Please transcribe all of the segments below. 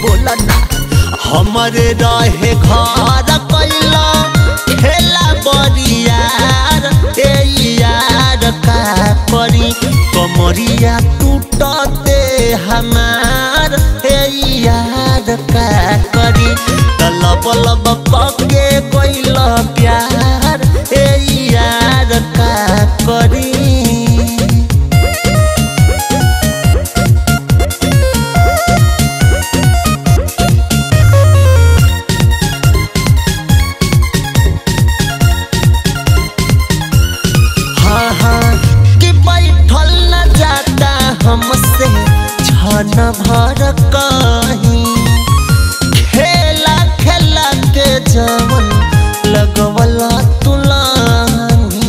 बोला ना हमरे रहे घर कैला खेला बरियार ए यार का करी कमरिया टूटते हमार ए यार का करी तलब लब पके कैल प्यार ए यार का करी हाँ हाँ कि बैठल न जाता हमसे छन भर कहीं खेला खेला के जवन लगवला तुलानी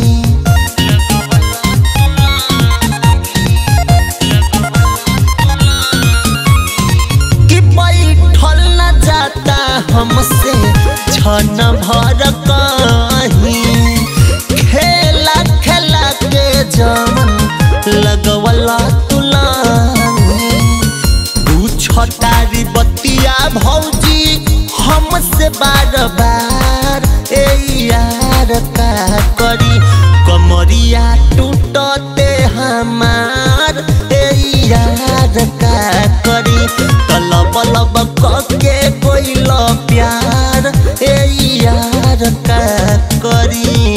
कि बैठल न जाता हमसे छन भर कहीं खेला खेला के जवन लगवला तुलानी तू छटारी बतिया भौजी हमसे बार बार ए यार का करी कमरिया टूटते हमार ए यार का करी तलब लब के कोइल प्यार ए यार का करी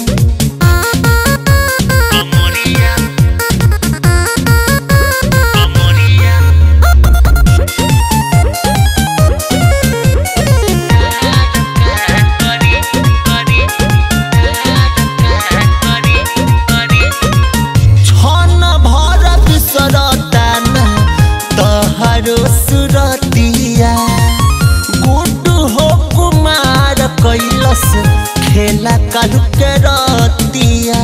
कमरिया कमरिया छन भर बिसरतान तहरो सुरतिया गुड हो कुमार कैलस खेला कालू के रतिया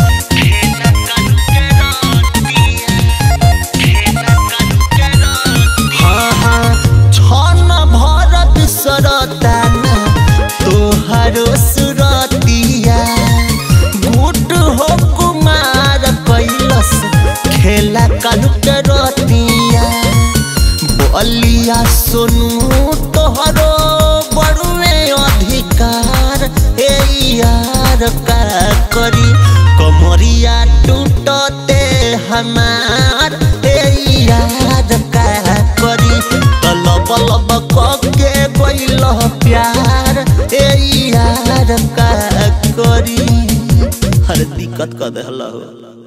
हाँ हाँ छन भर बिसरतान तोहरो सुरतिया गुड हो कुमार कैलस खेला कालू के रतिया बलिया सोनू तोहरो बड़ुए अधिकार ए यार का करी कमरिया टूटते हमार ए यार का करी तलब लब के गइल प्यार ए यार का करी हर दिक्कत कर दे हो